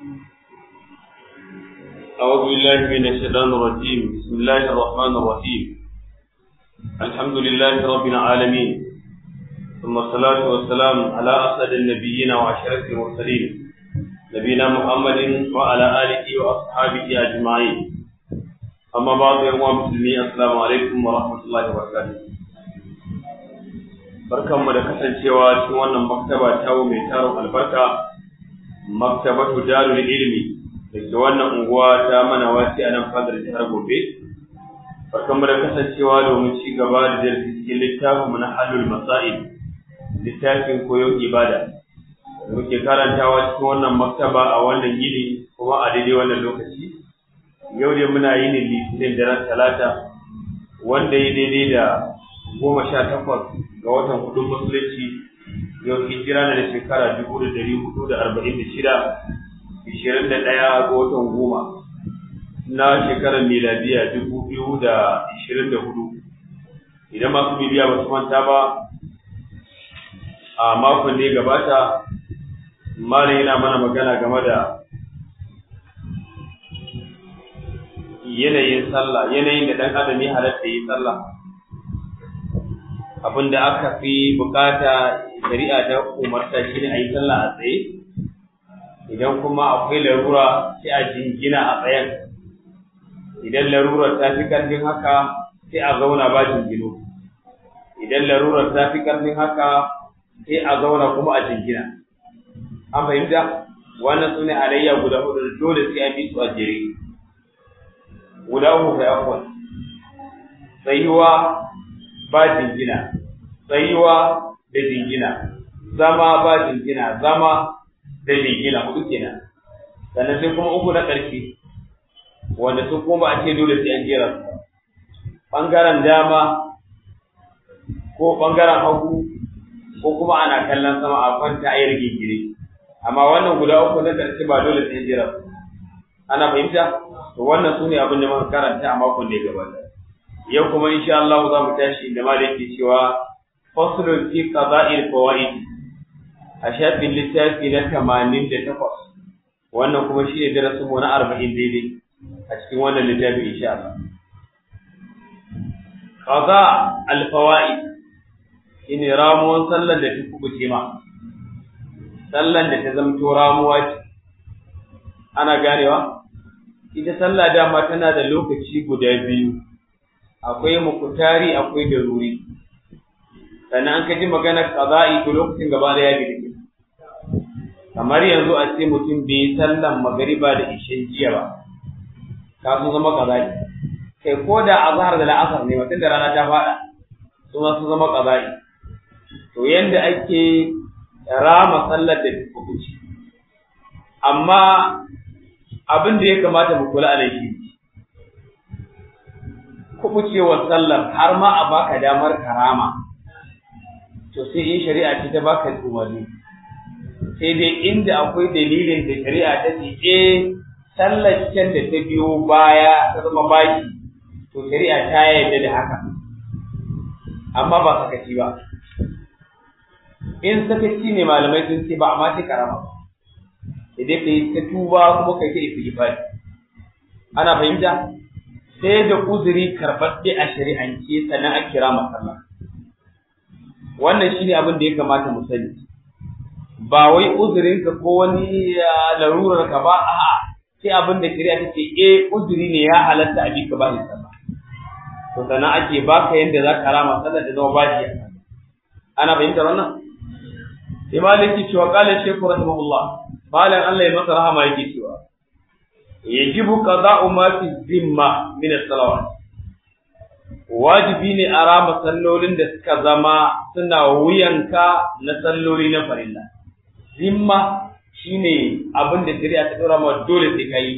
أعوذ بالله من الشيطان الرجيم بسم الله الرحمن الرحيم الحمد لله رب العالمين ثم الصلاة والسلام على أسعد النبيين وأشرف المرسلين نبينا محمد وعلى آله وأصحابه أجمعين أما بعد يا مسلمين السلام عليكم ورحمة الله وبركاته barkanmu da kasancewa cikin wannan maktaba ta mai tarin albarka maktabatu darul ilmi da ke wannan unguwa ta mana wasi a nan fadar jihar gobe barkanmu da kasancewa domin ci gaba da darasi cikin littafin mu na halul masail littafin koyon ibada da muke karantawa cikin wannan maktaba a wannan yini kuma a daidai wannan lokaci yau dai muna yini litinin daren talata wanda ya daidai da goma sha takwas ga watan hudun musulunci yau hijira na da shekara dubu da dari hudu da arba'in da shida ishirin da ɗaya ga watan goma na shekarar miladiya dubu biyu da ishirin da hudu idan masu bibiya ba su manta ba a makon da ya gabata malam yana mana magana game da yanayin sallah yanayin da ɗan adam ya halatta yi sallah abin da aka fi bukata shari'a ta umarta shi ne a yi sallah a tsaye idan kuma akwai larura sai a jingina a tsayen idan larurar ta fi ƙarfin haka sai a zauna ba jingino idan larurar ta fi ƙarfin haka sai a zauna kuma a jingina an fahimta wannan su ne alayya guda hudu dole sai an bi su a jere guda uku kai akwai tsayuwa ba jingina tsayuwa da jingina zama ba jingina zama da jingina hudu kenan sannan sai kuma uku na ƙarshe wanda su kuma a ce dole sai an jera su ɓangaren dama ko ɓangaren hagu ko kuma ana kallon sama a kwanta a yi rigingine amma wannan guda uku na ƙarshe ba dole sai an jera su ana fahimta to wannan su ne abin da muka karanta a makon da ya gabata yau kuma insha Allah za mu tashi da ma da yake cewa faslun fi qada'il fawaid a shafin littafi na 88 wannan kuma shine darasin mu na 40 daidai a cikin wannan littafi insha Allah qada al fawaid shine ramuwan sallar da ta kubuce ma sallar da ta zamto ramuwa ce ana ganewa ita sallah dama tana da lokaci guda biyu akwai mukutari akwai daruri sannan an kaji maganar qada'i to lokacin gaba da ya gidi kamar yanzu a ce mutum bai sallan magariba da ishen jiya ba ka sun zama qada'i kai ko da azhar da la'asar ne mutum da rana ta fada su ma sun zama qada'i to yanda ake rama sallar da kuci amma abin da ya kamata mu kula a shi kubucewar sallar har ma a baka damar karama to sai in shari'a ce ta baka umarni sai dai inda akwai dalilin da shari'a ta ce eh sallar can da ta biyo baya ta zama baki to shari'a ta yarda da haka amma ba sakaci ba in sakaci ne malamai sun ce ba amma sai karama ba idan ka yi ta tuba kuma kai ta istighfar ana fahimta sai da uzuri karɓaɓɓe a shari'ance sannan a kira masallah wannan shine abin da ya kamata mu sani ba wai uzurinka ko wani larurar ka ba a'a sai abin da shari'a ta ce eh uzuri ne ya halatta a bi ka ba ni sallah to sannan ake baka yanda za ka rama sallah da zama bashi ana fahimtar wannan sai maliki cewa qala shaykhu rahimahullah malam Allah ya masa rahama yake cewa yajibu qada'u ma fi zimma min as-salawat wajibi ne a rama sallolin da suka zama suna wuyanka na salloli na farilla zimma shine abin da shari'a ta dora ma dole sai ka yi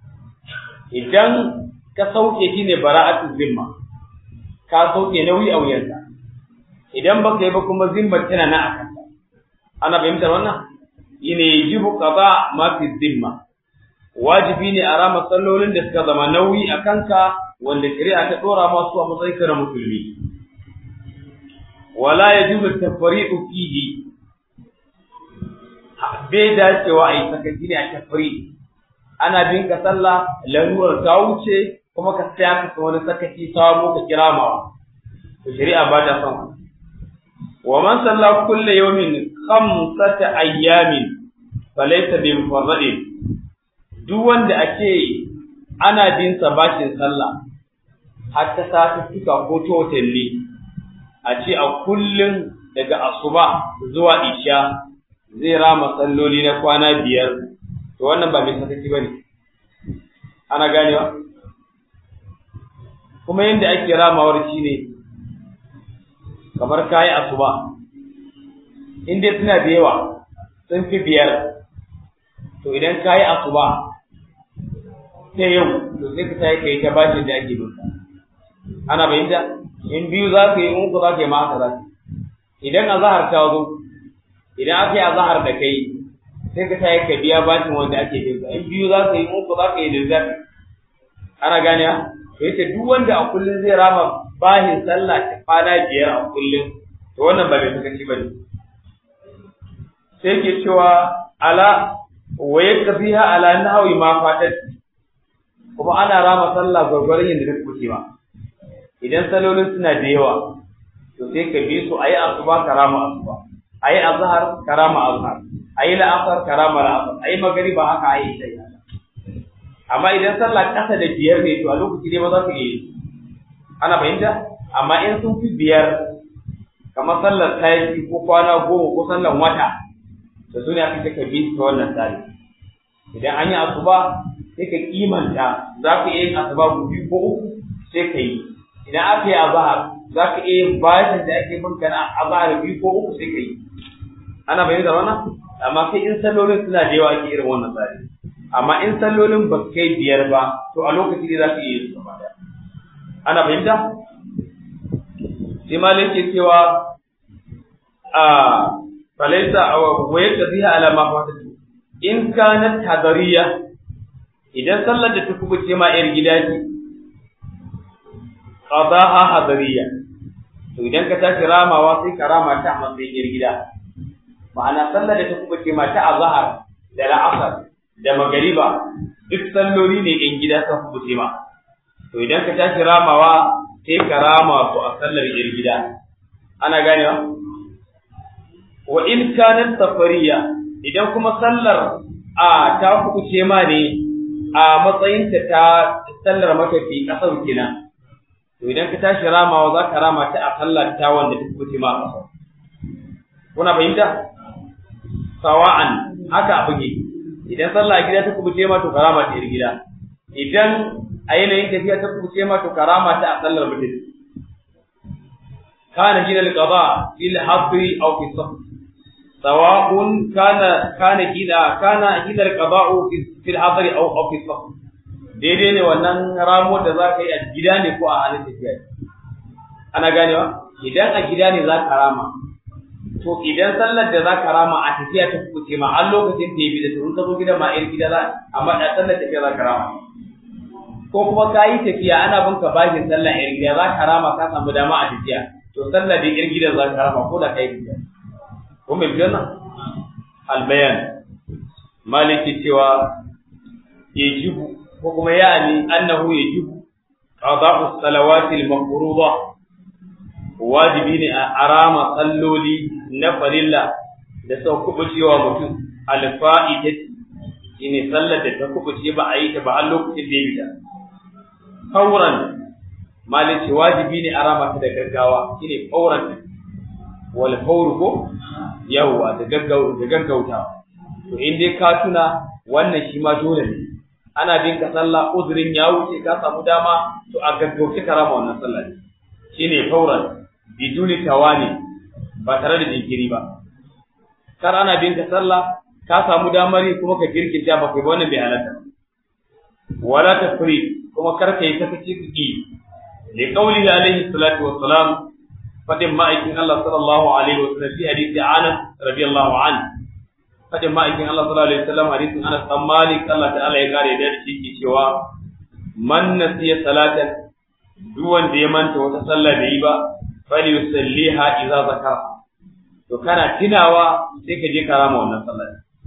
idan ka sauke shi ne bara'atu zimma ka sauke nauyi a wuyanka idan baka yi ba kuma zimma tana na akan ana fahimtar wannan shine yajibu qada ma fi zimma wajibi ne a rama sallolin da suka zama nauyi a kanka wanda shari'a ta dora masu a matsayin na musulmi wala yajuzu tafriqu fihi bai dacewa a yi sakaci ne a tafri ana bin ka sallah larurar ta wuce kuma ka tsaya ka wani sakaci sabo ka kira ma to shari'a ba ta son wa man salla kulle yawmin khamsata ayyamin falaysa bi mufarradin duk wanda ake ana bin sa bashin sallah har ta satuttuka ko ta watanni a ce a kullum daga asuba zuwa isha zai rama salloli na kwana biyar to wannan ba mai sakaci ba ne ana ganewa kuma yadda ake ramawar shi ne kamar kayi asuba in dai suna da yawa sun fi biyar to idan kayi asuba ta yau to sai ka tayi kai ta bashin da ake binka ana bayyana in biyu za ka yi in uku za ka yi ma haka za ka idan azahar ta zo idan aka yi azahar da kai sai ka tayi ka biya bashin wanda ake binka in biyu za ka yi in uku za ka yi da zafi ana gane to yace duk wanda a kullun zai rama bahin sallah ta kwana biyar a kullun to wannan ba mai sakaci bane sai ke cewa ala wa yakfiha ala nahwi ma fatat kuma ana rama sallah gwargwaron yadda ta kuce ba idan salolin suna da yawa to sai ka bi su ayi asuba karama asuba ayi azhar karama azhar ayi la'asar karama la'asar ayi magriba haka ayi isha amma idan sallah kasa da biyar ne to a lokaci ne ba za ka yi ana fahimta amma in sun fi biyar kamar sallar tayi ko kwana goma ko sallar wata da su ne aka ce ka bi ta wannan tsari idan an yi asuba sai ka kimanta za ka iya yin asuba biyu ko uku sai ka yi idan aka yi azahar za ka iya yin bashin da ake binka na azahar biyu ko uku sai ka yi ana bayyana da wannan amma sai in sallolin suna da yawa ake irin wannan tsari amma in sallolin ba su kai biyar ba to a lokaci ne za ka iya yin su gaba ana fahimta sai malai ke cewa a falaisa wa yaktabiha ala ma fatatu in kanat hadariya idan sallar da ta kubuce ma yar gida ce qadaha hadariya to idan ka tashi ramawa sai ka rama ta a matsayin yar gida ma'ana sallar da ta kubuce ma ta azhar da la'asar da magariba duk salloli ne in gida sun kubuce ma to idan ka tashi ramawa sai ka rama su a sallar yar gida ana ganewa wa in kanat safariya idan kuma sallar a ta kuce ma ne a matsayinta ta sallar matafi kasar kenan to idan ka tashi ramawa za ka rama ta a sallar ta wanda ta kuce ma kasar kuna fahimta sawa'an haka abu ne idan sallah gida ta kubuce ma to karama ta gida idan a yanayin tafiya ta kubuce ma to karama ta a sallar mutum kana gina al-qada fil hadri aw fi safar سواء كان كان كذا كان كذا القضاء في الحضر او او في السفر daidai ne wannan ramo da za ka yi a gida ne ko a halin tafiya ana ganewa idan a gida ne za ka rama to idan sallar da za ka rama a tafiya ta kuce ma har lokacin da ya bi da tun ka zo gida ma irin gida za amma da sallar tafiya za ka rama ko kuma ka yi tafiya ana bin ka bashin sallar irin gida za ka rama ka samu dama a tafiya to sallar da irin gidan za ka rama ko da ka yi tafiya ko mai biyan nan albayan maliki cewa yajibu ko kuma ya'ani annahu yajibu qada'u salawati al-mafruḍa wajibi ne a arama salloli na farilla da sau kubucewa mutum alfa'idati shine sallar da ta kubuce ba a yi ta ba har lokacin da ya bida fauran maliki wajibi ne arama ta da gaggawa shine fauran wal fawr ko yawwa da gaggau da gaggautawa to in dai ka tuna wannan shi ma dole ne ana bin ka sallah uzurin ya wuce ka samu dama to a gaggauce ka rama wannan sallah shine fauran biduni tawani ba tare da jinkiri ba kar ana bin ka sallah ka samu damar yi kuma ka girkinta ba kai wannan bai halatta wala tafri kuma kar ka yi sakaci ki li qawlihi alaihi salatu wassalam fadin ma'aikin Allah sallallahu alaihi wa sallam fi hadisi Anas radiyallahu an fadin ma'aikin Allah sallallahu alaihi wa sallam hadisin Anas bin Malik Allah ta'ala ya kare da shi ke cewa man nasiya salatan duk wanda ya manta wata sallah bai yi ba fali yusalliha idza zakara to kana tunawa sai ka je ka rama wannan sallah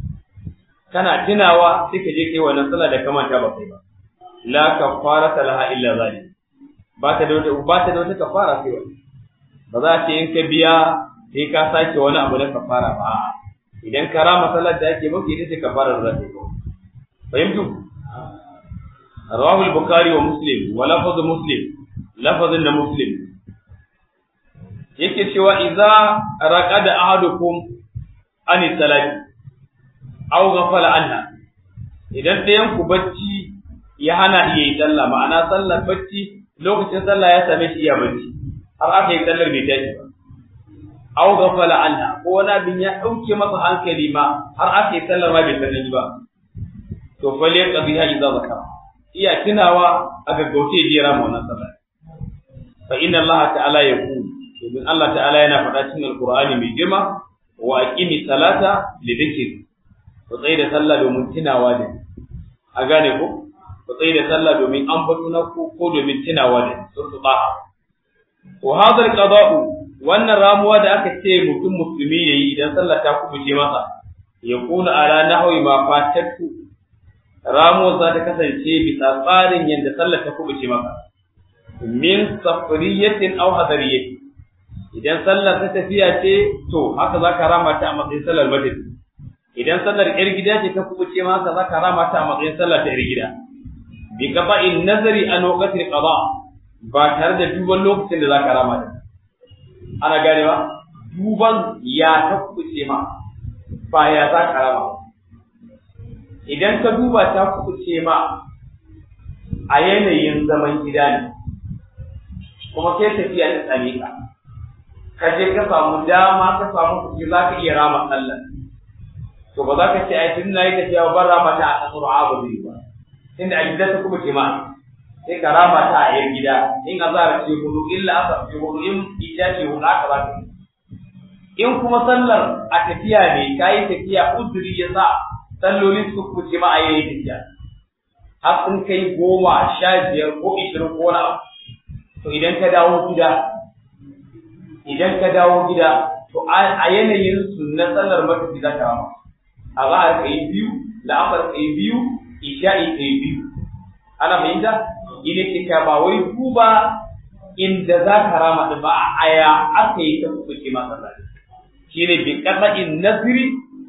kana tunawa sai ka je kai wannan sallah da kamanta ba kai ba la kafarata laha illa zalik ba ta da wata ba ta da wata kafara sai wani ba za ce in ka biya sai ka sake wani abu na kafara ba idan ka rama salar da ake maka ita ce kafara da zai ko fahimtu rawahu al-bukhari wa muslim wa lafaz muslim lafazin da muslim yake cewa idza raqada ahadukum ani salati aw ghafala anha idan ɗayan ku bacci ya hana iya yi sallah ma'ana sallar bacci lokacin sallah ya same shi iya bacci har aka yi sallar bai tashi ba aw ghafala anha ko wani abin ya dauke masa hankali ma har aka yi sallar ma bai sani ba to fa le qadiha idza zakara iya tunawa a gaggauce ya jera mu wannan sallah fa inna Allah ta'ala yaqul domin Allah ta'ala yana faɗa cikin alqur'ani mai girma wa aqimi salata li dhikri ku tsaye da sallah domin tunawa da a gane ko ku tsaye da sallah domin an batu na ku ko domin tunawa da surtu taha wa hadha alqada'u wannan ramuwa da aka ce mutum musulmi yayi idan sallah ta kubuce masa ya kuna ala nahwi ma fatatu ramuwa za ta kasance bisa tsarin yadda sallah ta kubuce maka min safriyatin aw hadariyatin idan sallar ta tafiya ce to haka zaka rama ta a matsayin sallar madadi idan sallar yar gida ce ta kubuce ma haka zaka rama ta a matsayin sallar ta yar gida bi qada'in nazari an waqtil qada ba tare da duban lokacin da zaka rama ta ana gane ba duban ya ta kubuce ma ba ya zaka rama idan ka duba ta kubuce ma a yanayin zaman gida ne kuma kai tafiya ta tsare ka ka je ka samu dama ka samu kuɗi za ka iya rama sallar to ba za ka ce ai tun nayi tafiya ban rama ta a kasar abu zai ba tunda a gida ta kuma ce ma sai ka rama ta a yan gida in azhar ce hudu illa asar ce hudu in isha ce hudu aka za ka in kuma sallar a tafiya ne ka yi tafiya uzuri ya sa salloli su kuce ma a yayin tafiya har sun kai goma sha biyar ko ishirin ko wani abu to idan ka dawo gida idan ka dawo gida to a yanayin su na sallar matafi za ka rama a za a kai biyu la'afar kai biyu isha'i kai biyu ana fahimta ina ke ka ba wai duba inda za ka rama da ba a aya aka yi ta kuka ke masa sallah shi ne bi qada'in nazri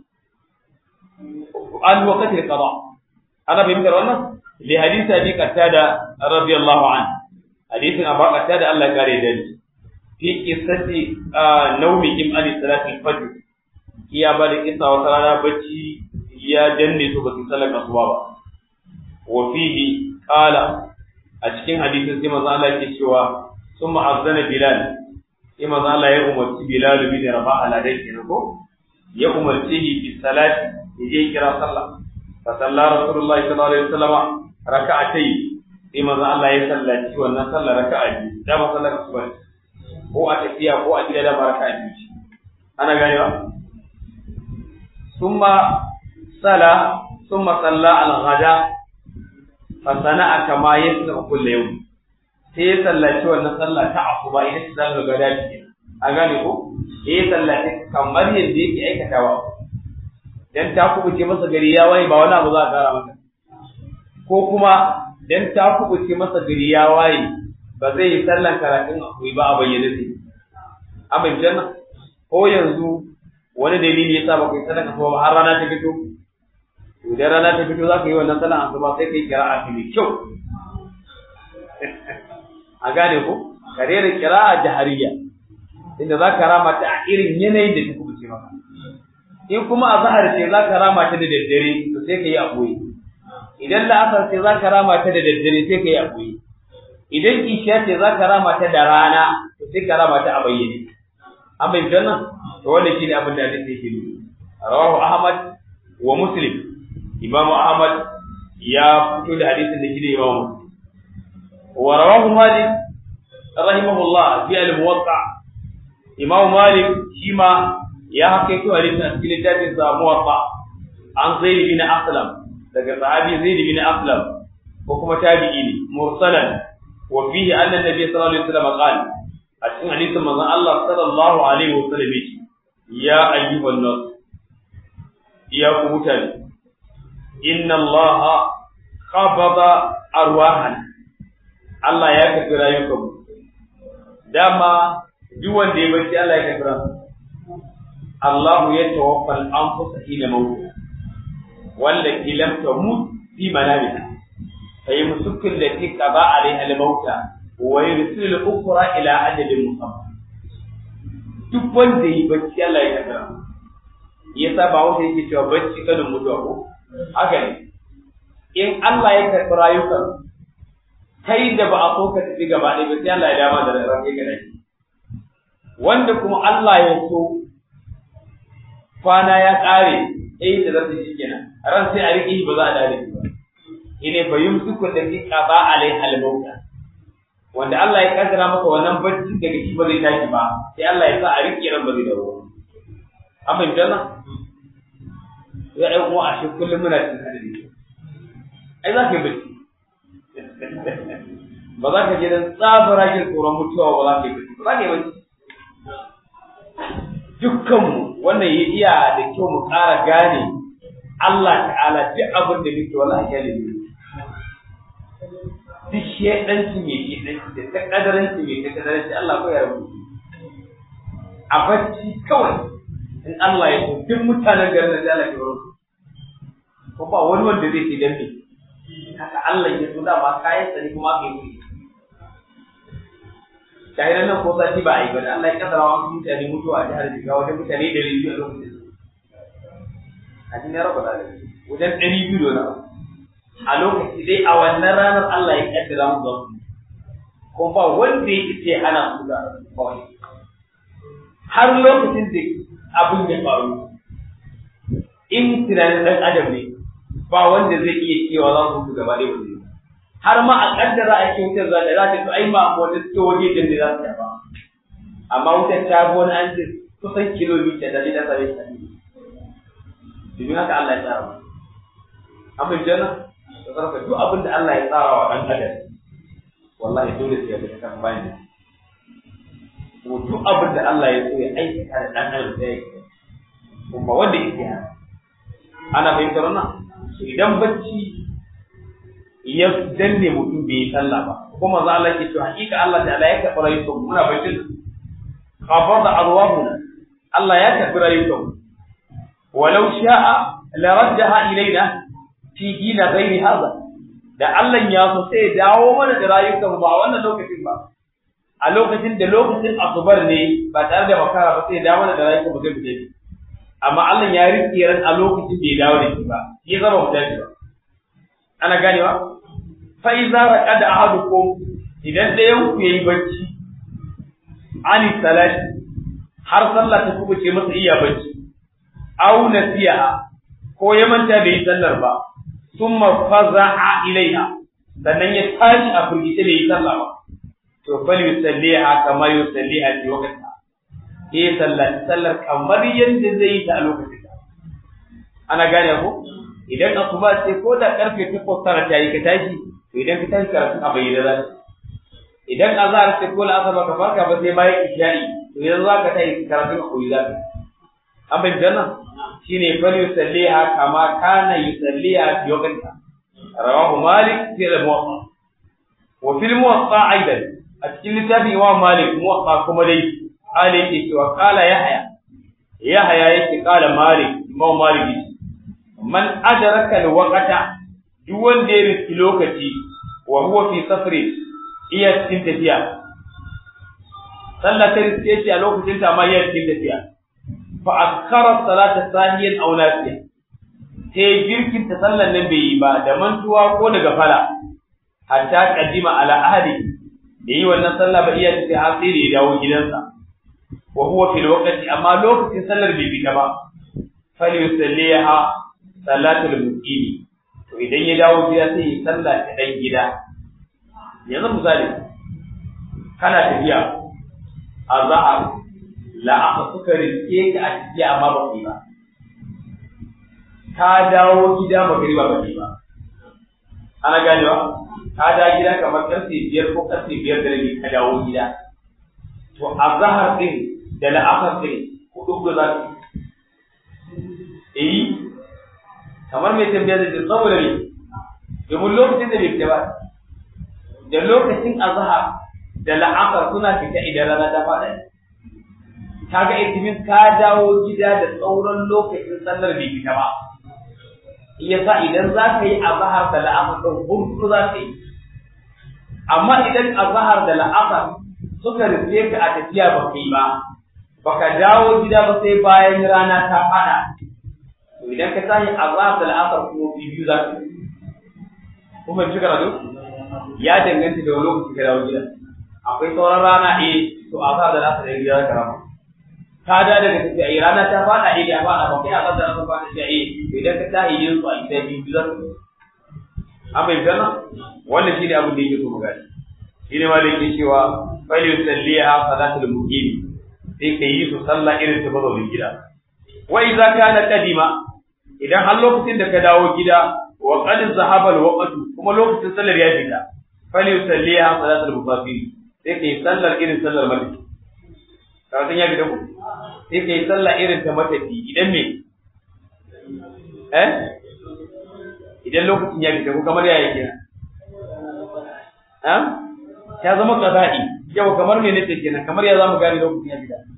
an waqti qada ana fahimtar wannan li hadisi abi qatada radiyallahu anhu hadisin abu qatada Allah ya kare da ni fi qissati nawmihim an salati al-fajr iya ba da kissa wata rana bacci ya danne su ba su sallar asuba ba wa fihi qala a cikin hadisin sai manzo Allah yake cewa summa azana bilal sai manzo Allah ya umarci bilal bin rabah ala dai kenan ko ya umarci bi salati yaje kira sallah fa salla rasulullahi sallallahu alaihi wasallam raka'atay sai manzo Allah ya sallaci wannan sallar raka'a biyu da ba sallar asuba ko a tafiya ko a gida da baraka biyu ana ganewa summa sala summa salla al-ghada fa sana'a kama yasna kullu yawm sai ya sallaci wannan sallah ta asuba ita ce sallar gada ce a gane ko eh sallaci kamar yadda yake aikatawa dan ta kubuce masa gari ya waye ba wani abu za a kara masa ko kuma dan ta kubuce masa gari ya waye ba zai yi sallan karatun akwai ba a bayyane sai abin janna ko yanzu wani dalili yasa ba kai sallan asuba ba har rana ta fito to idan rana ta fito za ka yi wannan sallan asuba sai kai kira'a ta mai kyau a gane ko ka rera kira'a jahariya inda za ka rama ta a irin yanayin da ta kubuce maka in kuma a zahar ce za ka rama ta da daddare to sai ka yi a ɓoye idan la'asar ce za ka rama ta da daddare sai ka yi a ɓoye idan isha ce za ka rama ta da rana to sai ka rama ta a bayyane an bai nan to wannan shine abin da hadisi yake nuni rawahu ahmad wa muslim imamu ahmad ya fito da hadisin da shine imamu muslim wa rawahu malik rahimahullah fi al-muwatta imamu malik shi ma ya hakaito hadisin a cikin littafin sa muwatta an zaid bin aslam daga sahabi zaid bin aslam ko kuma tabi'i ne mursalan wa fihi anna nabiy sallallahu alaihi wasallam qala a cikin hadisin manzon Allah sallallahu alaihi wasallam yace ya ayyuhan nas ya ku mutane inna Allah qabada arwahan Allah ya karbi rayukan dama duk wanda ya bacci Allah ya karbi ransa Allah ya tawaffa al-anfus hina mawt wallati lam tamut fi manamiha فيمسك التي قضى عليها الموت ويرسل الأخرى إلى أجل مسمى duk wanda yi bacci Allah ya kaddara ya sa ba wanda yake cewa bacci kada mutuwa ko haka ne in Allah ya karɓi rayukan kai da ba a so ka tafi gaba ɗaya ba sai Allah ya dama da ran kai gada wanda kuma Allah ya so kwana ya ƙare eh da zai shi kenan ran sai a riƙe ba za a dare ba ine fa yumsiku allati qada alaiha al-mauta wanda Allah ya kaddara maka wannan bacci daga shi ba zai tashi ba sai Allah ya sa a rike ran ba zai dawo an bin dana ya ai mu a shi kullum muna cikin hadari ai za ka yi bacci ba za ka je dan tsabara jin tsoron mutuwa ba za ka yi bacci ba za ka yi bacci dukkanmu wannan ya iya da kyau mu ƙara gane Allah ta'ala duk abin da muke wallahi ya limi duk shedanci mai shedanci da ta kadaranci mai ta kadaranci Allah ko ya rubu a bacci kawai in Allah ya so duk mutanen garin da Allah ke rubu ko ba wani wanda zai ce dan me haka Allah ya so dama kayan sa ne kuma kai yi shahidan nan ko sati ba a yi ba da Allah ya kadara wasu mutane mutuwa a jihar Jigawa wajen mutane da rijiyo a lokacin a cikin raba da wajen ɗari biyu da a lokaci dai a wannan ranar Allah ya kaddara mu ga su ko ba wanda ya ce hana su da kawai har lokacin da abin ya faru in tunanin ɗan adam ne ba wanda zai iya cewa za su gaba ɗaya ba har ma a kaddara a ce wutar za ta za ta to ai ma wanda suke waje da za su ba amma wutar ta bi wani an ce kusan kilomita da ta same ta domin haka Allah ya tsara an bai jana da sarrafa duk abin da Allah ya tsara wa ɗan adam wallahi dole sai ya bi kan bayan ko duk abin da Allah ya so ya aikata da ɗan adam sai ya kuma wanda yake haka ana fahimtar wannan idan bacci ya danne mutum bai yi sallah ba kuma za Allah ke cewa hakika Allah ta'ala ya karɓi rayukan muna bacci qabada arwahuna Allah ya karɓi rayukan ولو شاء لردها إلينا في دين غير هذا da Allah ya so sai ya dawo mana da rayukan ba wannan lokacin ba a lokacin da lokacin asubar ne ba tare da makara ba sai ya dawo mana da rayukan ba zai fita amma Allah ya rike ran a lokacin da ya dawo da shi ba shi ya zama mutaci ba ana ganewa fa iza raqada ahadukum idan da yanku yayi bacci ani salati har sallah ta kubuce masa iya bacci aw nasiya ko ya manta bai yi sallar ba thumma faza'a ilaiha sannan ya tashi a firgice bai yi sallah ba to fal yusalliha kama yusalliha fi waqtiha eh sallar sallar kamar yadda zai yi ta a lokacin ta ana gane ko idan asuba ce ko da karfe 8 tara ta yi ka tashi to idan ka tashi karatu a bayyana za idan azhar ce ko la'asar ba ka farka ba sai bayan isha'i to idan za ka tashi karatu a koyi za ka an bai janna shine fal yusalliha kama kana yusalliha fi waqtiha rawahu malik fi al-muwatta wa fi al-muwatta aidan a cikin littafin imam malik muwatta kuma dai ali yake cewa qala yahya yahya yake qala malik imam malik man adraka al-waqta duk wanda ya riski lokaci wa huwa fi safri iya cikin tafiya sallah ta riske shi a lokacin ta ma iya cikin tafiya fa akhara salata sahiyan aw nasiya sai girkin ta sallan nan bai yi ba da mantuwa ko daga fala hatta qaddima ala ahli da yi wannan sallah ba iya sai har sai da ya dawo gidansa wa huwa fil waqti amma lokacin sallar bai fita ba fal yusalliha salatul muqimi to idan ya dawo gida sai ya sallah ta dan gida yanzu misali kana tafiya azhar la aka suka rike ka a ciki amma ba ku ba ka dawo gida magariba ba ba ana ganewa ka da gida kamar karfe biyar ko karfe biyar da rabi ka dawo gida to azhar din da la'asar din hudu da za su yi kamar mai tambaya da saboda ne domin lokacin da bai fita ba da lokacin azhar da la'asar suna fita idan rana ta faɗa kaga itimin ka dawo gida da tsauran lokacin sallar bai fita ba yasa idan za ka yi azhar da la'asar ɗin hurtu za ka yi amma idan azhar da la'asar suka rufe ka a tafiya ba kai ba baka dawo gida ba sai bayan rana ta faɗa to idan ka tashi azhar da la'asar ko biyu za ka yi kuma ci karatu ya danganta da wani lokaci ka dawo gida akwai sauran rana eh to azhar da la'asar da gida ka rama ka da daga tafiya eh rana ta faɗa eh ya faɗa ba kai azhar da la'asar faɗa sai eh idan ka tashi yin su a gida biyu za ka yi an bai gana wannan shi ne abin da yake so mu gani shi ne ma da yake cewa fali yusalliha salatul muqim sai ka yi su sallah irin ta mazaunin gida wa idza kana qadima idan har lokacin da ka dawo gida wa qad zahaba al-waqtu kuma lokacin sallar ya fita fali yusalliha salatul musafir sai ka yi sallar irin sallar matafi ka san ya fita ku sai ka yi sallah irin ta matafi idan me eh idan lokacin ya fita ko kamar ya yake ha ya zama qada'i yau kamar me nake kenan kamar ya zamu gane lokacin ya fita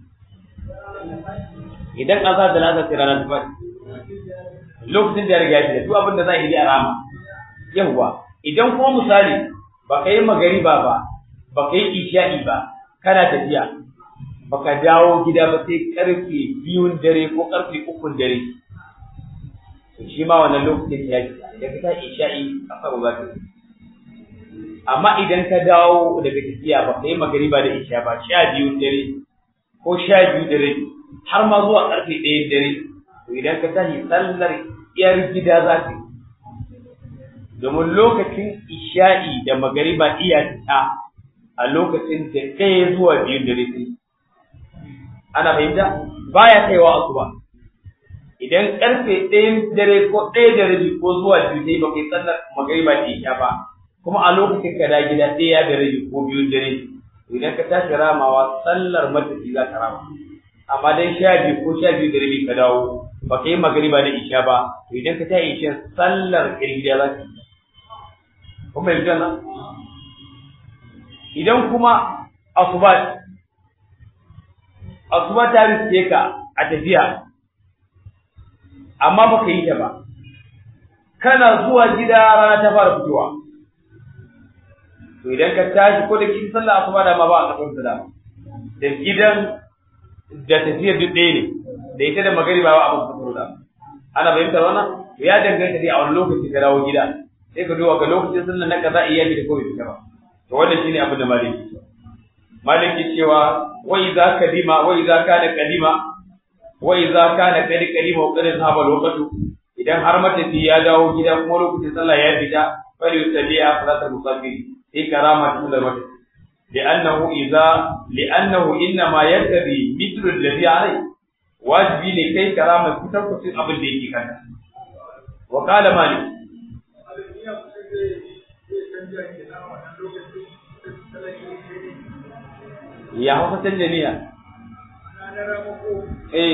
idan azar da lazar sai ranar tufa lokacin da ya riga ya fita duk abin da za a yi a rama yawwa idan kuma misali ba ka yi magariba ba ba ka yi isha'i ba kana tafiya ba ka dawo gida ba sai karfe biyun dare ko karfe ukun dare shi ma wannan lokacin ya fita idan ka ta isha'i a faru za ta amma idan ka dawo daga tafiya ba kai magariba da isha ba sha biyu dare ko sha biyu dare har ma zuwa karfe ɗaya dare to idan ka tashi sallar yar gida za ka yi domin lokacin isha'i da magariba iya ta a lokacin da ɗaya zuwa biyu dare sai ana fahimta baya kaiwa asuba idan karfe ɗayan dare ko ɗaya da rabi ko zuwa biyu sai ba kai sallar magariba da isha ba kuma a lokacin ka da gida ɗaya da rabi ko biyu dare to idan ka tashi ramawa sallar matafi za ka rama amma dan sha biyu ko sha biyu da rabi ka dawo ba ka yi magariba da isha ba to idan ka tashi isha sallar gida za ka yi kuma yanzu nan idan kuma asuba asuba ta riske ka a tafiya amma ba ka yi ta ba kana zuwa gida rana ta fara fitowa to idan ka tashi ko da kin sallah asuba da ma ba a kasar da da gidan da tafiyar duk ɗaya ne da ita da magariba ba a ban kasar da ana fahimtar wannan to ya danganta dai a wani lokaci ka dawo gida sai ka duba ga lokacin sallah na kaza iya da ko bai fita ba to wannan shine abin da maliki maliki cewa wa idza kadima wa idza kana kadima wa idza kana kadi kadima wa qad zahaba lokatu idan har matafi ya dawo gida kuma lokacin sallah ya fita fali yusalli a salatul musafir في كرامة كل الوقت لأنه إذا لأنه إنما يقتضي مثل الذي عليه واجبي لكي كرامة كتب في أبل ديكي كان وقال مالك ya hauka canja niyya eh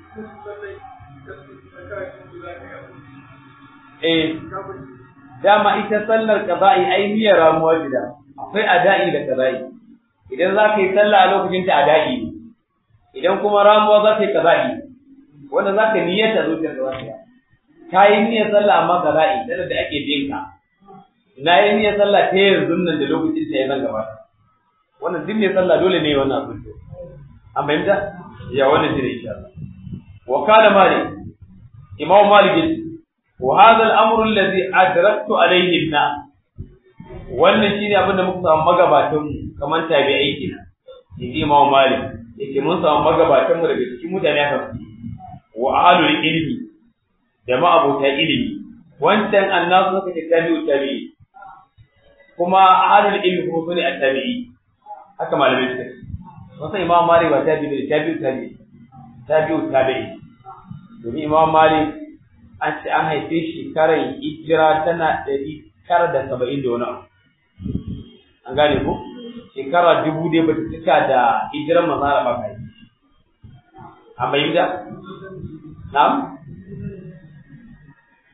eh dama ita sallar qada'i ai niyyar ramuwa gida akwai ada'i da qada'i idan za ka yi sallah a lokacin ta ada'i ne idan kuma ramuwa za ka yi qada'i wanda za ka niyyata zuciyar da wata ka yi niyyar sallah amma qada'i dan da ake bin ka na yi niyyar sallah ta yanzu nan da lokacin ta ya zan gaba wannan duk ne sallah dole ne wannan abin an fahimta ya wannan shi ne insha Allah wa kana malik imam malik وهذا الامر الذي ادركت عليه الناس wannan shine abin da muka samu magabatan mu kamar tabi'ai kenan yace Imam Malik yace mun samu magabatan mu daga cikin mutane haka wa ahlul ilmi da ma'abota ilimi wancan annasu suka ce tabi'u tabi'i kuma ahlul ilmi kuma sune at-tabi'i haka malamai suka ce wasan Imam Malik ba tabi'i tabi'u tabi'i tabi'u tabi'i domin Imam Malik an ce an haife shekarar hijira tana ɗari tara da saba'in da wani abu an gane ko shekara dubu dai ba ta cika da hijirar manzara ba kai an bayyana na'am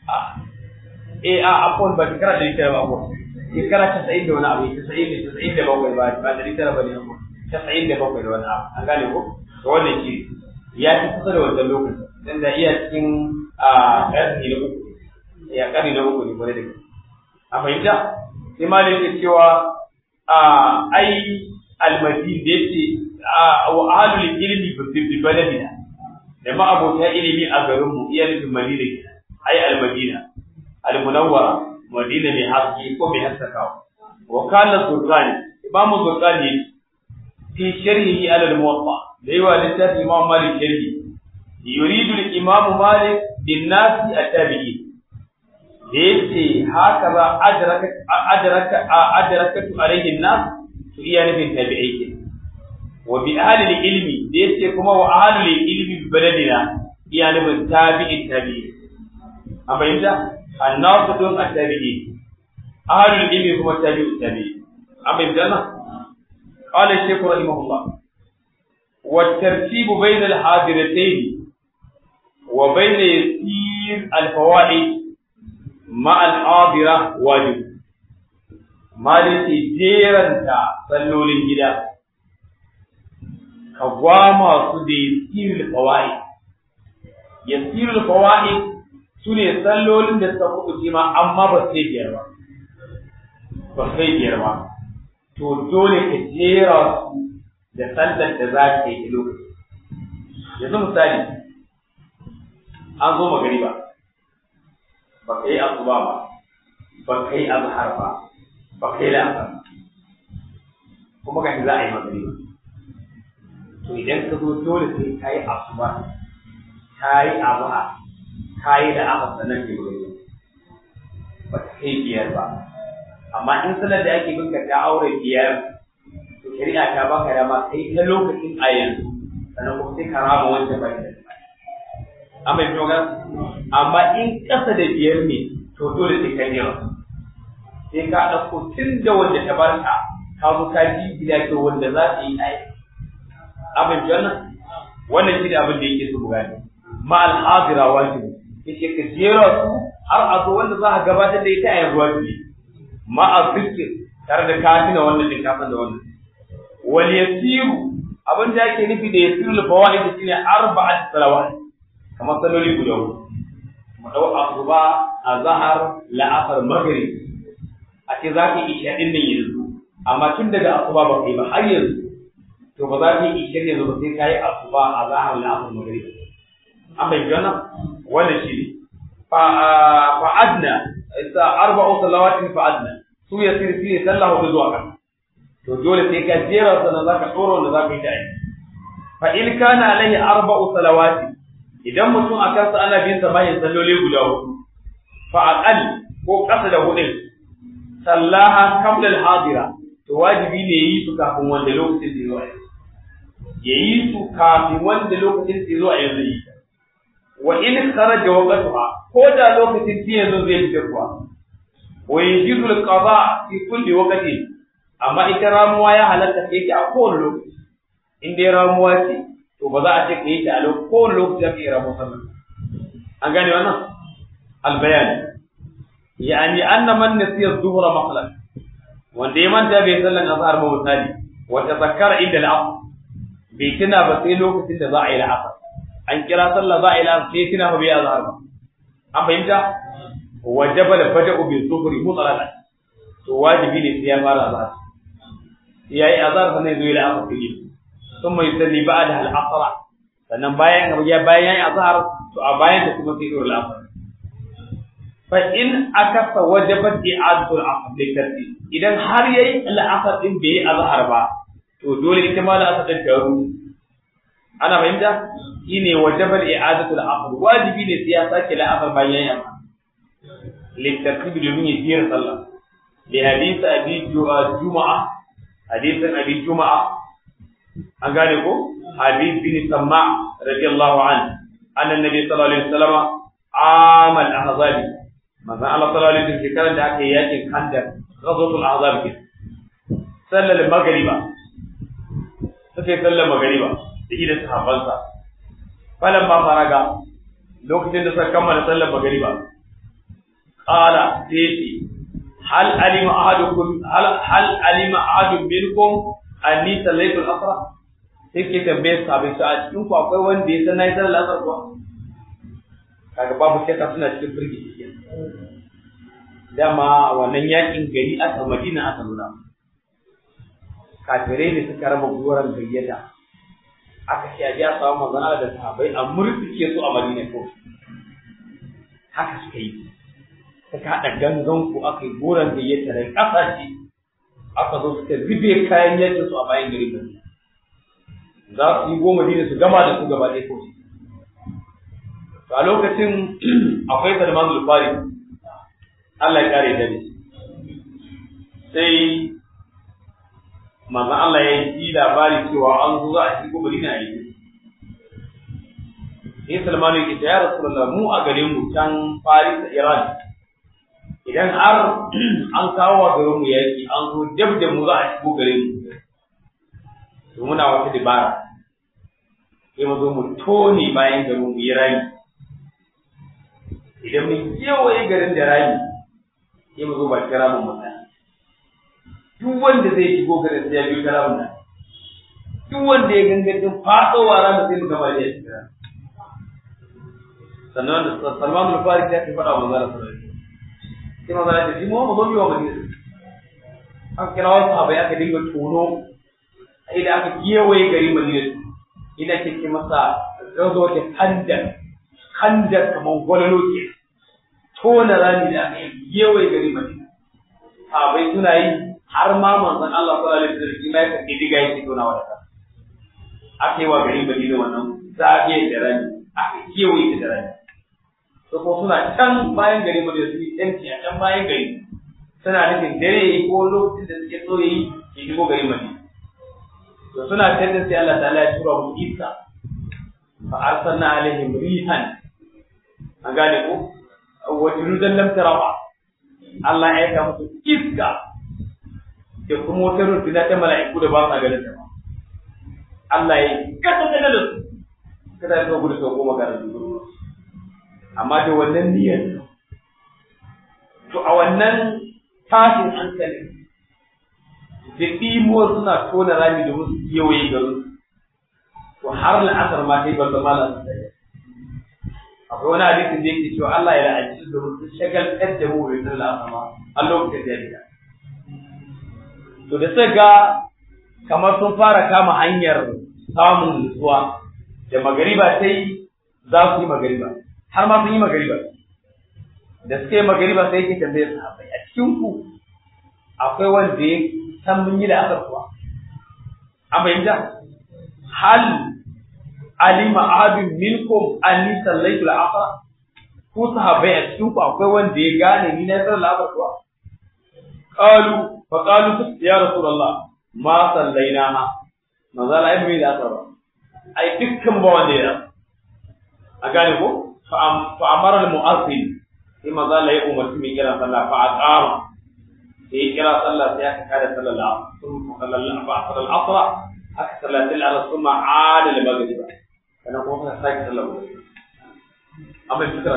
eh a akwai ba shekara da ita ba akwai shekara casa'in da wani abu casa'in da casa'in da bakwai ba ba da ita ba ne akwai casa'in da bakwai da wani abu an gane ko to wannan shi ya fi kusa da wancan lokacin dan da iya cikin a ƙarni na uku ya ƙarni na uku ne kwarai da gaske a fahimta sai ma da cewa a ai almadin da yake wa ahlul ilmi bi baladina da ma abota ilimi a garin mu iya nufin madina kenan ai almadina almunawwara madina mai haske ko mai haskakawa wa kana zurqani imamu zurqani fi sharhihi ala al-muwatta da yawa littafi imam malik sharhi yuridu al-imam malik bin nasi at-tabi'in da yace haka za adraka adraka adrakatu alayhi an-nas to iya nufin tabi'ai ke wa bi ahli al-ilmi da yace kuma wa ahli al-ilmi bi baladina iya nufin tabi'in tabi'i a bayyana annasu dun at-tabi'i ahli al-ilmi kuma tabi'u tabi'i a bayyana qala shaykh rahimahullah wa tartibu bayna al-hadiratayn wa bayna yasir al-fawaid مع الحاضرة واجب maliki jeranta sallolin gida ka gwama su da yasirul fawaid yasirul fawaid su ne sallolin da suka kuɗu ma amma ba sai biyar ba ba sai biyar ba to dole ka jera su da sallar da za ka yi lokaci yanzu misali an zo magariba ba ka yi asuba ba ba ka yi azhar ba ba ka yi la'asar kuma ga za a yi magariba to idan ka zo dole sai ka yi asuba ka yi azhar ka yi la'asar sannan ke magariba ba ka kai biyar ba amma in sanar da ake binka ta aure biyar to shari'a ta baka dama kai ta lokacin a yanzu sannan kuma sai ka rama wancan bai da an bai fito amma in ƙasa da biyar ne to dole sai ka yawa sai ka ɗauko tun da wanda ta barka ka zo ka ji gida ke wanda za ta yi aiki an bai fito wannan wannan shi ne abin da yake so mu gane ma al-hadira wajibi yace ka jera su har a zo wanda za ka gabatar da ita a yanzu wajibi ma al-fikr tare da kafina wannan din kafin da wannan wal yasiru abin da yake nufi da yasirul fawaid shine arba'at salawat kamar saloli guda hudu mu dau asuba azhar la'asar maghrib a ce za ka yi isha din nan yanzu amma tun daga asuba ba kai ba har yanzu to ba za ka yi isha yanzu ba sai ka yi asuba azhar la'asar maghrib an bai gana wannan shi ne fa fa adna isa arba'u salawatin fa adna su yasir fi sallahu zuwa kan to dole sai ka jera sannan zaka tsoro wanda zaka yi da aiki fa in kana alaihi arba'u salawati idan mutum a kansa ana bin sa bayan salloli guda hudu fa aqal ko kasa da hudin sallaha qabla al-hadira to wajibi ne yi su kafin wanda lokacin zai zo a yanzu ya yi su kafin wanda lokacin zai zo a yanzu yi wa in kharaja waqtuha ko da lokacin zai yanzu zai fita kuwa wa yajidu al-qada fi kulli waqtin amma ita ramuwa ya halatta ta yake a kowane lokaci in dai ramuwa ce to ba za a ce ka yi ta a kowane lokaci ake ramu sallah an gane wannan albayan yani anna man nasiya dhuhra maqlan wanda ya manta bai sallan azhar ba misali wa tazakkara inda al-asr bai tuna ba sai lokacin da za a yi al-asr an kira sallah za a yi al-asr sai tuna ba bai azhar ba an fahimta wajaba al-bada'u bi dhuhri mutlaqan to wajibi ne sai ya fara azhar yayi azhar sannan zai yi al-asr din ثم يصلي بعدها العصر sannan bayan ya bayan yayi azhar to a bayan ta kuma sai dole al-asr fa in akasa wajabat i'adatu al-asr bi tartib idan har yayi al-asr din bai azhar ba to dole ita ma al-asr din ta ru ana fahimta shine wajabat i'adatu al-asr wajibi ne sai ya sake al-asr bayan yayi amma litartib domin ya jira sallah li hadith abi juma'a hadithan abi juma'a an gane ko hadith bin samma radiyallahu anhu anna nabi sallallahu alaihi wasallam amal ahzab manzo Allah sallallahu alaihi wasallam shekaran da aka yi yakin khandaq ghazwatul ahzab ke sallal magriba sai sallar magriba da idan sahabbansa falan ma faraga lokacin da suka kammala sallar magriba qala sai hal alima ahadukum hal hal alima ahadun minkum anni sallaitu al-asr sai ke tambaye sahabbai su a cikin ku akwai wanda ya san nayi sallar asr kuwa kaga babu shakka suna cikin firgici dama wannan yakin gari aka madina aka nuna kafirai ne suka raba goron gayyata aka ce a ji a samu manzon Allah da sahabbai a murtuke su a madina ko haka suka yi suka haɗa gangan ku aka yi goron gayyata da ƙasashe aka zo suka zube kayan yakin su a bayan gari madina za su yi goma dina su gama da su gaba ɗaya ko a lokacin akwai Salman al-Fari Allah ya kare da sai manzon Allah ya yi labari cewa an zo za a shigo Madina a yi sai Salman ya ce ya Rasulullah mu a garin mu can Paris da Iran idan har an kawo wa garin mu yaki an zo dab da mu za a shigo garin mu to muna wata dabara sai mu zo mu tone bayan garin mu yi rami idan mun kewaye garin da rami sai mu zo ba kira mun mutane duk wanda zai shigo garin sai ya biyo kira mun nan duk wanda ya gangancin fadowa ranar sai mu gaba da ya shiga sannan da Salman al-Farisi ya ce faɗa wa manzara sallallahu alaihi sai manzara ya ce mu mu zo biyo madina an kira wasu abai aka dinga tono idan aka kewaye gari madina ina ce masa gazo ta kandan handar kamar gwalolo ke tona rami da aka yi yawai gari madina sahabai suna yi har ma manzon Allah sallallahu alaihi wasallam ya kace diga yake tona wa da aka yi wa gari madina wannan zagaye da rami aka kewaye da rami to ko suna can bayan gari madina su yi yanci a can bayan gari suna nufin dare ko lokacin da suke so yi ya shigo gari madina to suna can sai Allah ta'ala ya tura mu iska fa arsalna alaihim rihan an gane ko wa junudan lam tarawa Allah ya aika musu iska da kuma wata runduna ta mala'iku da ba sa ganin ta Allah ya kasa da su kada ka gudu sau goma ga rabu amma da wannan niyyar to a wannan tashin hankali da ɗimuwar suna tona rami da musu kewaye garin to har la'asar ma sai ba zama la'asar akwai wani hadisin da yake cewa Allah ya la'anci da mutum shagaltar da mu bai san la'asama a lokacin da ya to da suka ga kamar sun fara kama hanyar samun nutsuwa da magariba sai za su yi magariba har ma sun yi magariba da suka yi magariba sai yake tambayar sahabbai a cikin ku akwai wanda ya san mun yi la'asar kuwa an bayyana hal alima ahadun minkum anni sallaitu al-asr ku sahabbai a cikin ku akwai wanda ya gane ni na sallar al-asr kuwa qalu fa qalu ya rasulullah ma sallaina ma maza la ibni da asr ai dukkan ba wanda ya a gane ko fa amara al-mu'azzin sai maza la ya umarci mai kira sallah fa aqama sai kira sallah sai aka kada sallar al-asr sun sallallahu fa asr al-asr aka sallatin al-asr kuma ada al-maghrib kana kuma ka sake sallah ba amma fikra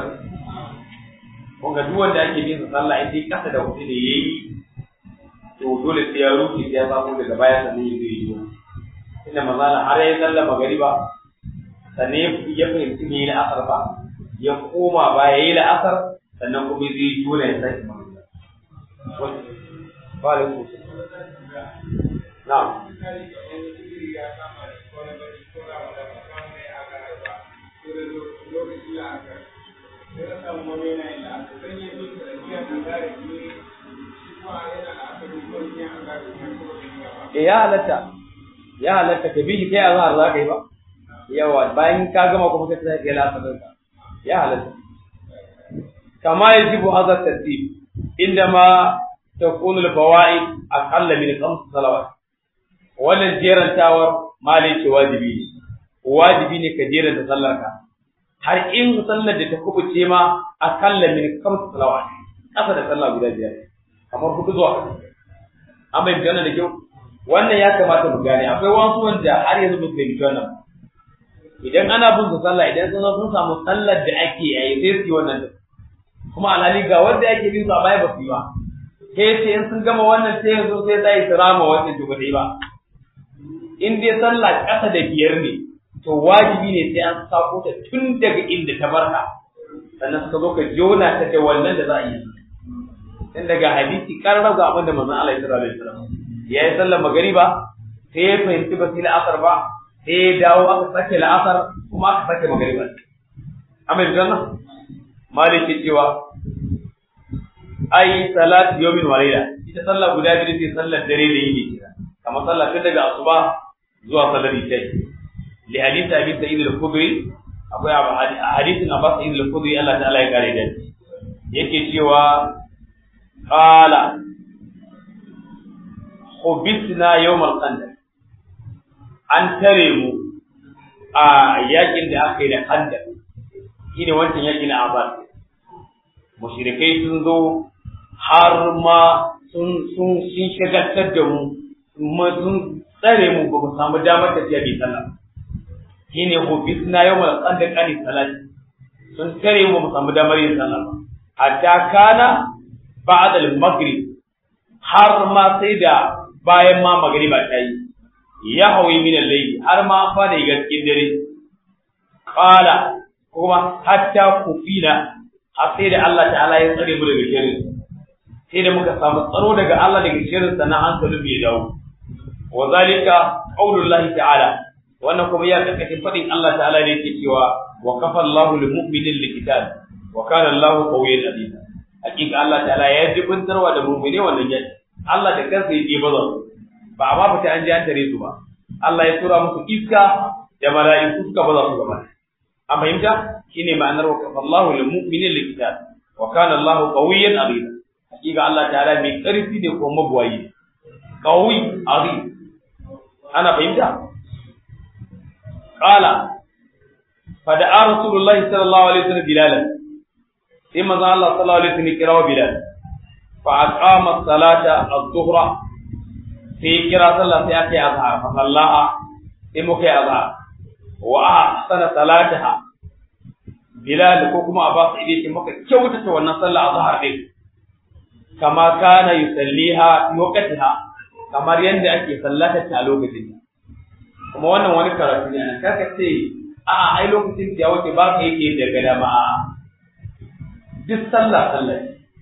kun ga duk wanda ake bin sallah in dai kasa da wuce ne yayi to dole sai ya rufe sai ya samu daga baya sannan ya yi yi inda mazala har ya sallah magariba sannan ya fahimci ne na asar ba ya koma ba ya yi la'asar sannan kuma zai yi dole ya sake magariba ba da ku na'am e ya halatta ya halatta ka bi kai azhar za ka yi ba yawa bayan ka gama kuma ka tsaya kai lafazin ka ya halatta kama yajibu hadha tartib indama takunu al-fawaid aqalla min khams salawat wannan jerantawar mali ce wajibi ne wajibi ne ka jeranta sallar ka har in sallar da ta kubuce ma aqalla min khams salawat kasa da sallah guda biyar kamar hudu zuwa an bai gane da kyau wannan ya kamata mu gane akwai wasu wanda har yanzu ba su fahimci wannan idan ana bin su sallah idan sun sun samu sallar da ake yi sai su yi wannan da kuma alhali ga wanda yake bin su a baya ba su yi ba sai ce in sun gama wannan sai yanzu sai za su rama wannan to ba ba in dai sallah ƙasa da biyar ne to wajibi ne sai an sako ta tun daga inda ta barka sannan suka zo ka jona ta da wannan da za a yi tun daga hadisi karar ga abin da manzon Allah ya sallallahu alaihi wasallam ya yi sallar magariba sai ya fahimci ba su yi la'asar ba sai ya dawo aka sake la'asar kuma aka sake magariba amin janna maliki cewa ai salat yawmin wa layla ita sallah guda biyu ce sallar dare da yini kira kamar sallah tun daga asuba zuwa sallar isha li hadith abi sa'id al-khudri akwai hadithin abbas sa'id al-khudri Allah ta'ala ya kare da yake cewa qala khubisna yawm al-qandar an tare mu a yakin da aka yi da khandar shine wancan yakin na abbas mushrikai sun zo har ma sun sun sun shagaltar da mu kuma sun tsare mu ba mu samu damar tafiya bai sallah shine hufisna yawmal qandaq ani salat sun tare mu ba mu samu damar yin sallah ba hatta kana ba'da al-maghrib har ma sai da bayan ma magriba ta yi ya hawi min al-layl har ma fa da gaskin dare qala kuma hatta kufina har sai da Allah ta'ala ya tsare mu daga shirin sai da muka samu tsaro daga Allah daga shirin sannan hankalin bai dawo wa zalika qaulullahi ta'ala wannan kuma ya karkashin fadin Allah ta'ala ne yake cewa wa kafa Allahu lil mu'minin liqital wa kana Allahu qawiyyan aziz hakika Allah ta'ala ya jibintarwa da mu'mine wannan yaki Allah da kansa yake baza ba amma fita an ji an tare su ba Allah ya tura musu iska da mala'iku suka baza su gaba an fahimta shine ma'anar wa kafa Allahu lil mu'minin liqital wa kana Allahu qawiyyan aziz hakika Allah ta'ala mai karfi ne ko mabuwayi qawi aziz ana fahimta qala fada'a rasulullahi sallallahu alaihi wasallam bilalan sai manzo Allah sallallahu alaihi wasallam kirawo bilal fa aqama salata az-zuhra sai kira sallah sai aka yi azhar fa sallaha sai muka yi azhar wa ahsana salataha bilal ko kuma abbas idan ce muka kyautata wannan sallah azhar din kama kana yusalliha fi waqtiha kamar yadda ake sallata ta a lokacin kuma wannan wani karatu ne kaka ce a ai lokacin da wace ba ka yake daga dama duk sallah sallah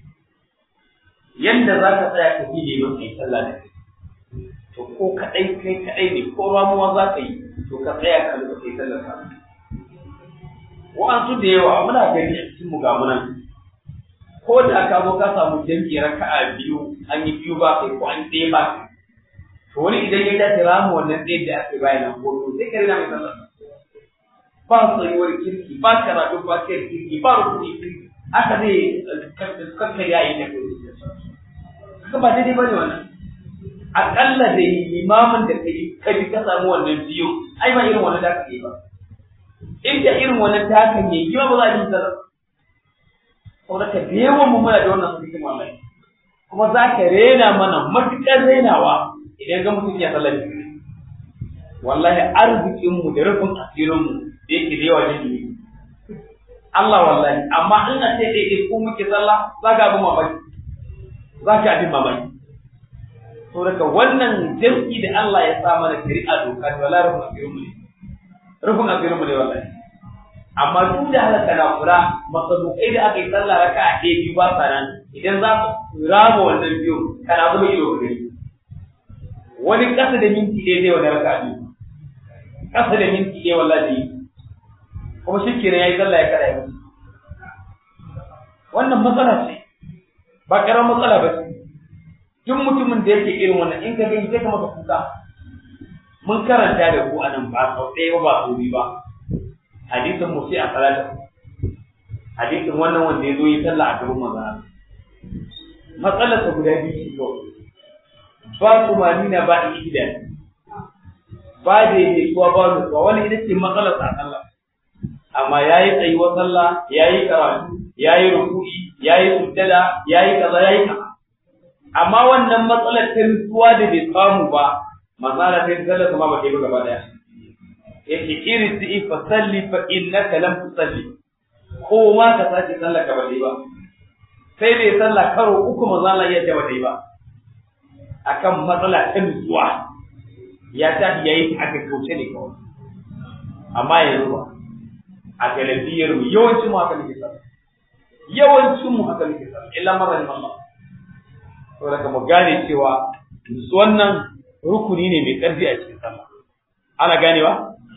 yanda za ka tsaya ka fide don kai sallah da kai to ko kadai kai kadai ne ko ramuwa za ka yi to ka tsaya ka luka kai sallah ka wa'ansu da yawa muna gani a cikin mu ga munan ko da ka zo ka samu jami'i raka'a biyu an yi biyu ba kai ko an ɗaya ba kai to wani idan ya dace ramu wannan ɗaya da aka bayan nan ko sai ka rina mai sallah ba tsayuwar kirki ba karatu ba kai kirki ba rukuni kirki haka zai kakka ya yi da kai haka ba daidai ba ne wannan aƙalla da limamin da kai ka bi ka samu wannan biyu ai ba irin wannan da aka yi ba in da irin wannan da aka yi yi ba za a yi sallah saboda ka da yawan mu muna da wannan sunan wallahi kuma za ka rena mana matuƙar renawa idan ga mutum ya sallar wallahi arzikin mu da rufin asirin mu da yake da yawa ne Allah wallahi amma in a ce dai ko muke sallah za ka abin mamaki za ka abin mamaki to daga wannan jam'i da Allah ya sa mana shari'a doka to wallahi rufin asirin mu ne rufin asirin mu ne wallahi amma duk da haka kana kula masabukai da aka yi sallah raka a ɗaya biyu ba sa nan idan za su rama wannan biyu kana zuba ido ga gari wani ƙasa da minti ɗaya zai wani raka biyu ƙasa da minti ɗaya wallahi kuma shi kenan ya yi sallah ya kada ya mutu wannan matsala ce ba ƙarar matsala ba ce duk mutumin da yake irin wannan in ka gani zai ka maka kuka mun karanta da ku anan ba sau ɗaya ba ba sau biyu ba hadisin mu sai a salata hadisin wannan wanda ya zo yi sallah a gaban maza matsalar ta guda biyu ce kawai ba tumanina ba idan ba da yake kuwa ba nutsuwa wani ita ce matsalar sa sallah amma yayi tsayuwar sallah yayi karatu yayi ruku'i yayi sujjada yayi kaza yayi kaza amma wannan matsalar ta nutsuwa da bai samu ba matsala ta sallah kuma ba ta yi ba gaba daya yake irti fa salli fa innaka lam tusalli ko ma ka sake sallah ka bale ba sai da ya sallah karo uku manzo Allah ya ce wata ba akan matsala ta nutsuwa ya tafi yayi aka kauce ne kawai amma yanzu ba a galibiyar mu yawancin mu haka muke sallah yawancin mu haka muke sallah illa marar Allah to daga mu gane cewa wannan rukuni ne mai karfi a cikin sallah ana ganewa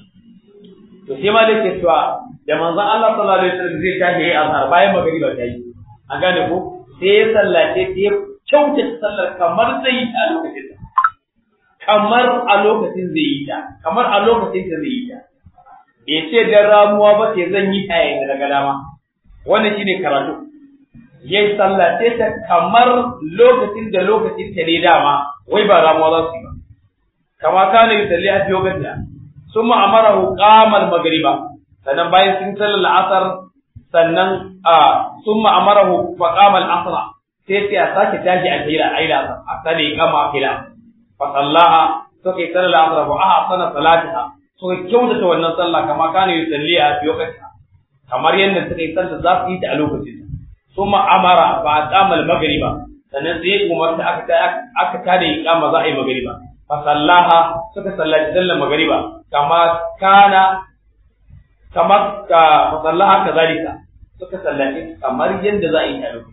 to sai ma dake cewa da manzon Allah sallallahu alaihi wasallam zai tashi yayi azhar bayan magriba ta yi an gane ko sai ya sallace sai ya kyautata sallar kamar zai yi ta a lokacin kamar a lokacin zai yi ta kamar a lokacin da zai yi ta ya ce dan ramuwa ba sai zan yi ta yayin daga dama wannan shine karatu yayi sallace ta kamar lokacin da lokacin ta ne dama wai ba ramuwa za su yi ba kama kana yusalli a fiye ganta sun ma'amarahu qamal magriba sannan bayan sun sallar la'asar sannan a sun ma'amarahu fa qamal asra sai sai a sake tashi a kira aila a sani kama kila fa sallaha suka yi sallar la'asar fa aha sana salatiha suka kyautata wannan sallah kama kana yusalli a fiye ganta kamar yadda suka yi sallar za su yi ta a lokacin sun ma'amara fa qamal magriba sannan sai umarta aka aka tada iqama za a yi magriba fasallaha suka sallaci sallar magariba kama kana kama ka fasallaha kazalika suka sallaci kamar yadda za a yi tare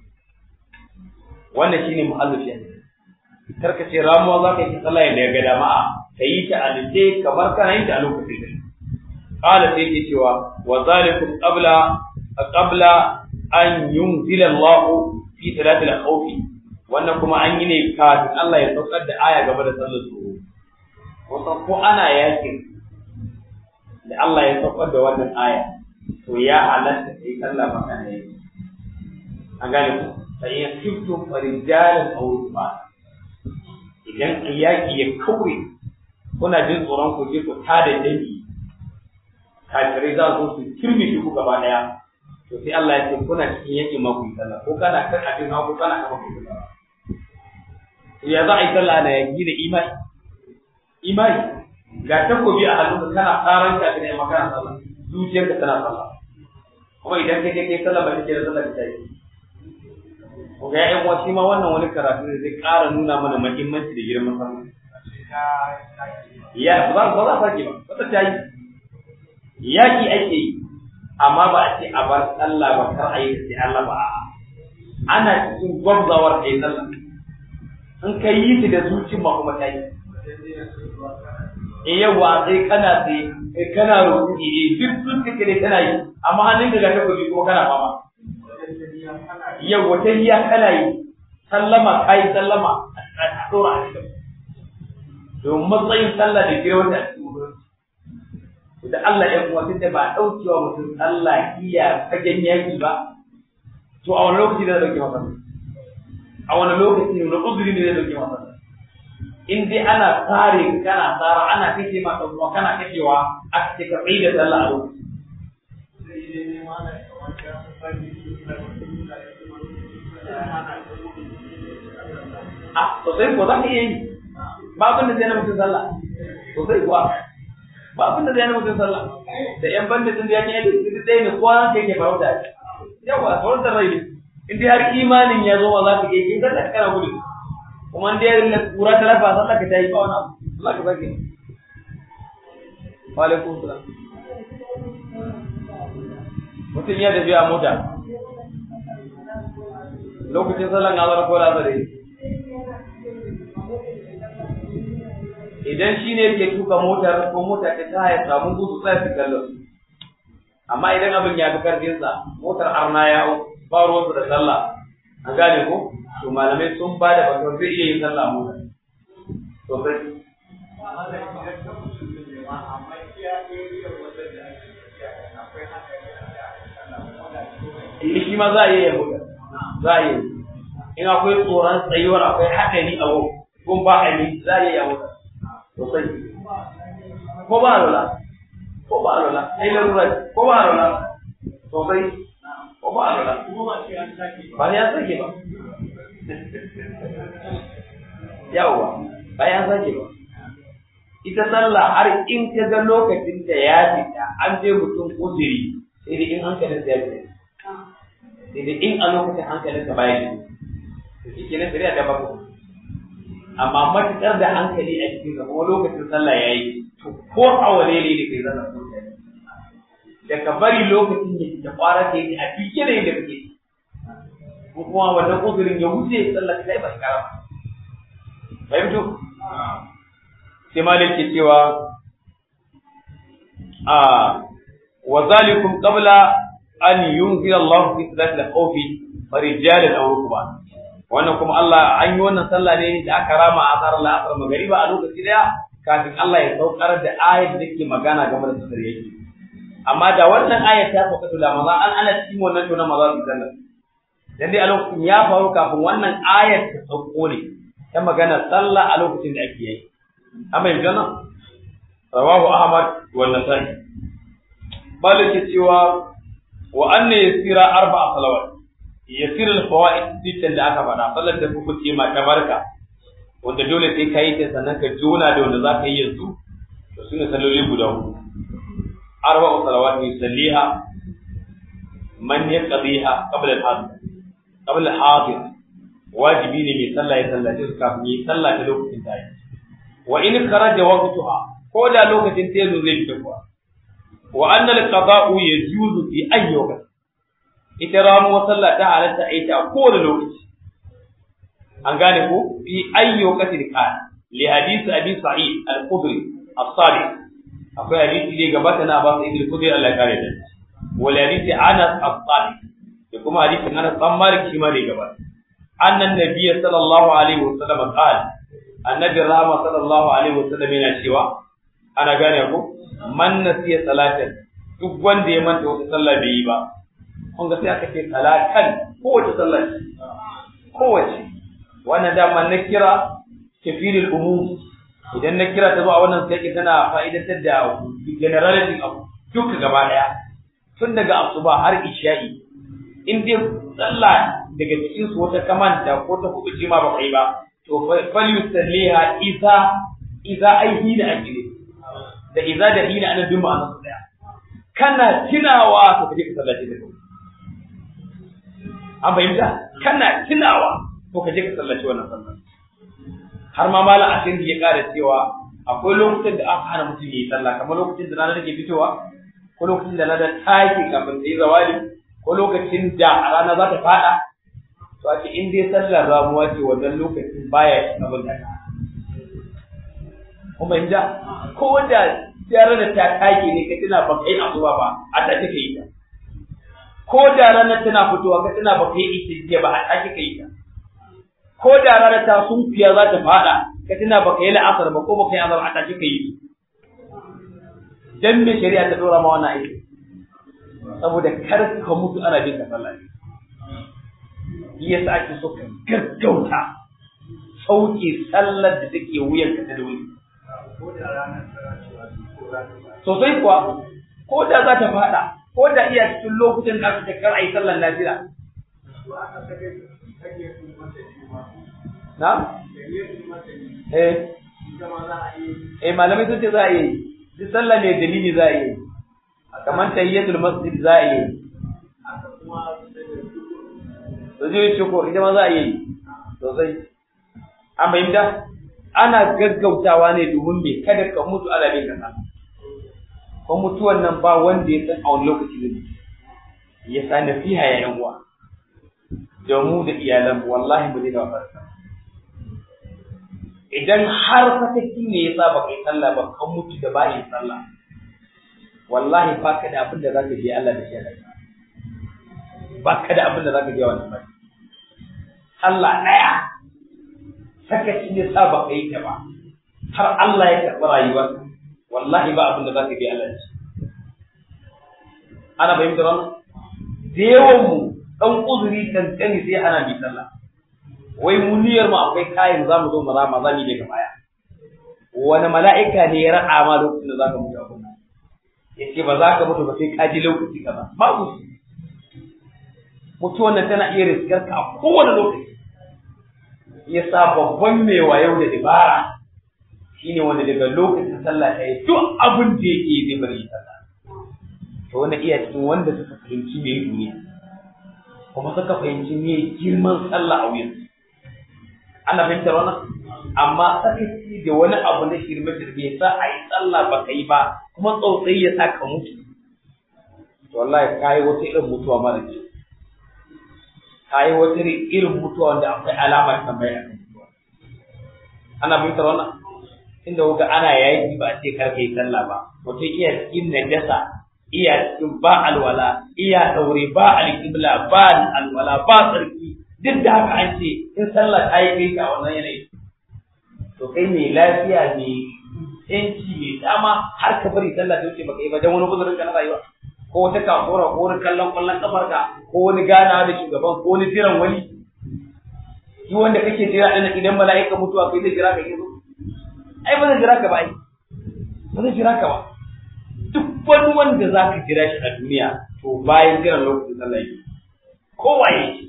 wannan shine mu'allif ya karka ce ramuwa za ka yi sallah da ga dama'a ka yi ta alice kamar kana yin ta a lokacin da qala sai ke cewa wa zalikum qabla qabla an yunzila Allah fi salatil khawfi wannan kuma an yi ne kafin Allah ya saukar da aya game da sallar tsoro wasan ko ana yakin da Allah ya saukar da wannan aya to ya halatta sai sallah maka ne an gane ku sai ya kifto farijalan aw ruba idan yaki ya kaure kuna jin tsoron ku je ku tada dangi kafirai za su su kirmi shi ku gaba daya to sai Allah ya ce kuna cikin yaki ma ku yi sallah ko kana kan abin hagu kana kama ku yi sallah ya za a yi sallah na yaki da imani imani ga takobi a hannunka kana tsaron ka ne amma kana sallah zuciyarka tana sallah kuma idan kai kai sallah ba take da sallah ta yi ko ga ƴan uwa shi ma wannan wani karatu ne zai ƙara nuna mana muhimmanci da girman sallah ya ba za ba za sake ba ba ta yi yaki ake yi amma ba a ce a bar sallah ba kar a yi sai Allah ba ana cikin gwamzawar kai sallah in ka yi su da zuci ma kuma ta yi in yawa sai kana sai kana rukuni eh duk sun kake ne kana yi amma hannun ka ga ta gobe kuma kana fama yawa ta hiya kana yi sallama kai sallama a tsora a cikin domin matsayin sallah da girman da da Allah ya kuma tunda ba daukewa mutum Allah iya fagen yaki ba to a wani lokaci da dauke masa a wani lokaci ne wani uzuri ne zai dauke masa in dai ana tsare kana tsara ana kashe ma dan uwa kana kashewa a cikin ka tsaye da sallah a lokaci a sosai ko za ka iya yi ba abin da zai na mutum sallah sosai kuwa ba abin da zai na mutum sallah da yan banda sun da yake yi duk ɗaya ne kowa ke yake farauta yawa sauran da rai ne in dai har imanin ya zo ma za ka iya kin sallah kana gudu kuma in dai na kura ta lafa sallah ka tayi ba wani abu Allah ka sake wa alaikum salam mutum ya tafi a mota lokacin sallan azhar ko da azhar idan shi ne yake tuka motar ko mota ta ta ya samu gudu sai su kallo amma idan abin ya fi karfinsa motar arna ya ba ruwansu da sallah an gane ko to malamai sun ba da bakar zai iya yin sallah motar sosai shi ma za a iya yin motar za a iya in akwai tsoron tsayuwar akwai haɗari a gun ba a yi za a iya yin motar sosai ko ba lola ko ba lola sai larura ko ba lola sosai ko ba lola ba ya sake ba yawwa ba ya sake ba ita sallah har in ka ga lokacin da ya fita an je mutum uzuri sai dai in hankalin ya fita sai dai in a lokacin hankalinka baya shi to shi kenan shari'a ta baka amma matuƙar da hankali a cikin ka kuma lokacin sallah ya yi to ko a wane ne da kai zaka so da ka bari lokacin da da fara ta yi a cikin da yadda kake ko kuma wannan uzurin ya wuce sallah kai ba ka rama fahimtu sai malik ke cewa a wa zalikum qabla an yunzila Allah fi salati al-khawfi farijalan aw rukban wannan kuma Allah an yi wannan sallah ne da aka rama a tsarar la'asar magariba a lokaci daya kafin Allah ya saukar da ayat da ke magana game da sadar yake amma da wannan ayat ta sauka to da maza an ana cikin wannan to na maza su sallah dan dai a lokacin ya faru kafin wannan ayat ta sauko ne ta magana sallah a lokacin da ake yi amma yanzu nan rawahu ahmad wa nasai malike cewa wa anna yasira arba'a salawat yasir al-fawaid sittan da aka faɗa sallar da kuka ce ma tabarka wanda dole sai ka yi ta sannan ka jona da wanda za ka yi yanzu to sune salloli guda hudu arba'u salawat yusalliha man yaqdiha qabla al-hadir qabla al-hadir wajibi ne mai sallah ya sallace su kafin yi sallah ta lokacin ta yi wa in kharaja waqtuha ko da lokacin ta yanzu zai fita kuwa wa anna al-qada'u yajuzu fi ayyi waqt ita ramuwar sallah ta halatta a yi ta a kowane lokaci an gane ko fi ayyo katil kan li hadisi abi sa'id al-khudri as-sadiq akwai hadisi da gabata na ba sa ibn khudri Allah ya kare da wal hadisi anas as-sadiq da kuma hadisi anas dan malik shi ma da gabata annan nabiyyi sallallahu alaihi wasallam qala annabi rahama sallallahu alaihi wasallam yana cewa ana gane ko man nasiya salatan duk wanda ya manta wata sallah bai yi ba kun ga sai aka ce salatan kowace sallah ce kowace wannan dama na kira kafirul umum idan na kira ta zo a wannan sai tana fa'idantar da generality abu duka gaba daya tun daga asuba har isha'i in dai sallah daga cikin su wata kamanta ko ta kubuce ma ba kai ba to fal yusalliha isa isa aihi da ake da iza da hina ana bin ma'anar daya kana tunawa to kaje ka sallace da kai an fahimta kana tunawa ko ka je ka sallaci wannan sallar har ma malam asiri ya ƙara cewa akwai lokutan da aka hana mutum yi sallah kamar lokacin da rana take fitowa ko lokacin da rana ta ke kafin ta yi zawali ko lokacin da a rana za ta fada to a ce in dai sallar ramuwa ce wannan lokacin baya shi abin da kun fahimta ko da tare da ta take ne ka tuna ba kai azuwa ba a ta take yi ta ko da ranar tana fitowa ka tana ba kai ita ba a take kai ta ko da ranar ta sunfiya za ta fada ka tana ba kai la'asar ba ko ba kai azar a take kai dan me shari'a ta dora ma wannan aiki saboda kar ka mutu ana bin ka sallah shi yasa ake so ka gaggauta sauke sallar da take wuyan ka ta da wuri sosai kuwa ko da za ta fada ko da iya cikin lokutan da aka kar ayi sallar nafila na eh eh malamai sun ce za a yi duk sallah ne dalili za a yi kamar tayyatul masjid za a yi sujud shukur ita ma za a yi sosai an bayyana ana gaggautawa ne domin me kada ka mutu ala bin kasa ko mutuwan nan ba wanda ya san a wani lokaci zai ya sa nasiha ya yan uwa da mu da iyalan wallahi mu daina wasa idan har fataki ne ya sa ba kai sallah ba kan mutu da ba yin sallah wallahi ba ka da abin da zaka je Allah da shi ba ka da abin da zaka je wannan ba Allah daya sakaci ne sa ba kai ta ba har Allah ya karɓi rayuwarka wallahi ba abin da zaka je Allah da shi ana fahimtar wannan da yawan mu dan uzuri kankani sai ana bi sallah wai mu niyyar mu akwai kayan za mu zo mu rama za mu yi daga baya wani mala'ika ne ya raɗa ma lokacin da za ka mutu abin ya ce ba za ka mutu ba sai ka ji lokaci kaza babu shi mutuwan nan tana iya riskar ka a kowane lokaci ya sa babban mai wayo da dabara shine wanda daga lokacin sallah ta yi duk abin da yake zai bari sallah to wannan iya cikin wanda suka fahimci me duniya kuma suka fahimci me girman sallah a wuyan ana fahimtar wannan amma sakaci da wani abu na shirme shirme sa a yi sallah ba ka yi ba kuma tsautsayi ya sa ka mutu to wallahi ka yi wata irin mutuwa mara ce ka yi wata irin mutuwa wanda akwai alamar tambaya a kan ana fahimtar wannan inda kuka ana yayi ba a ce kar yi sallah ba mutum iya cikin najasa iya cikin ba alwala iya daure ba alƙibla ba alwala ba tsarki duk da haka an ce in sallah ta yi kai ka wannan yanayi to kai mai lafiya mai yanci mai dama har ka bari sallah ta wuce baka yi ba dan wani guzurin ka na rayuwa ko wata kafura ko wani kallon kwallon kafar ka ko wani gana da shugaban ko wani jiran wani shi wanda kake jira ɗin idan mala'ika mutuwa kai zai jira ka yi zo ai ba zai jira ka ba ai ba zai jira ka ba duk wani wanda za ka jira shi a duniya to bayan jiran lokacin sallah yake kowa yake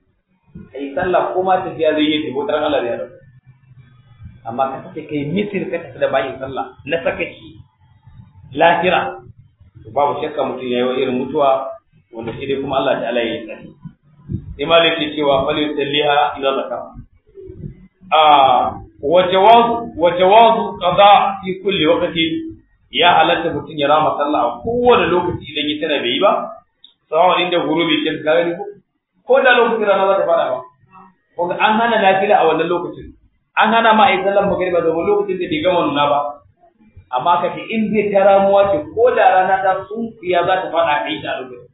kai sallah ko ma tafiya zai yi tafi wutar Allah zai rabu amma ka kace kai mitir ka tafi da bayin sallah na sakaci lahira to babu shakka mutum yayi irin mutuwa wanda shi dai kuma Allah ta'ala ya yi tsari sai malik ke cewa fal yusalliha idza zakara a wa jawaz wa jawaz qada fi kulli waqti ya halatta mutum ya rama sallah a kowane lokaci idan ya tana bai yi ba sawa inda gurubi kin gani ko ko da lokacin rana za ta fada ba ko an hana nafila a wannan lokacin an hana ma ai sallan magriba da lokacin da bai gama nuna ba amma ka ce in zai ta ramuwa ce ko da rana ta sunfiya za ta fada kai ta lokacin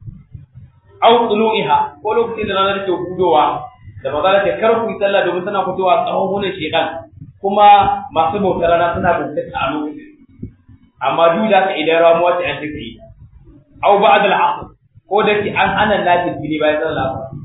aw tulu'iha ko lokacin da rana take hudowa da maza ta kar ku yi sallah domin tana fitowa tsawon hunan shedan kuma masu bautar rana suna bautar a lokacin amma duk da ka idan ramuwa ce an take yi aw ba'da al-'asr ko da ki an hana nafil ne bayan sallah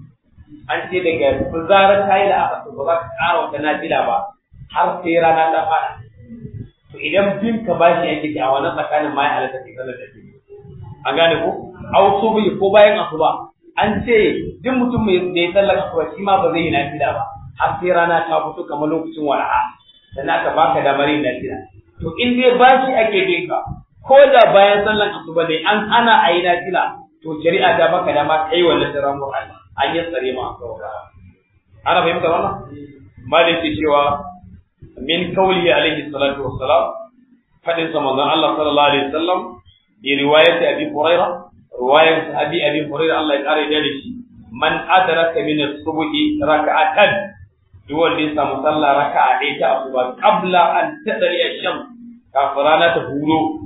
an ce daga zarar ta yi da aka ba za ka ƙara wata nafila ba har sai rana ta fada to idan bin ka bashi yake ki a wannan tsakanin ma ya halatta ke sallar da an gane ko aw subi ko bayan asuba an ce duk mutum mai da ya sallar asuba shi ma ba zai yi nafila ba har sai rana ta fito kamar lokacin wala'a sannan aka baka damar yin nafila to in dai bashi ake bin ka ko da bayan sallar asuba ne an ana a yi nafila to shari'a ta baka dama kai wannan daren Qur'ani an yi tsare ma saura ana fahimta wannan malik ke cewa min qawli alaihi salatu wassalam fadin sa manzon Allah sallallahu alaihi wasallam bi riwayati abi hurairah riwayat abi abi hurairah Allah ya kare da shi man adraka min as-subhi rak'atan duk wanda ya samu sallah raka'a ɗaya ta asuba qabla an tadri ash-shams kafin rana ta hudo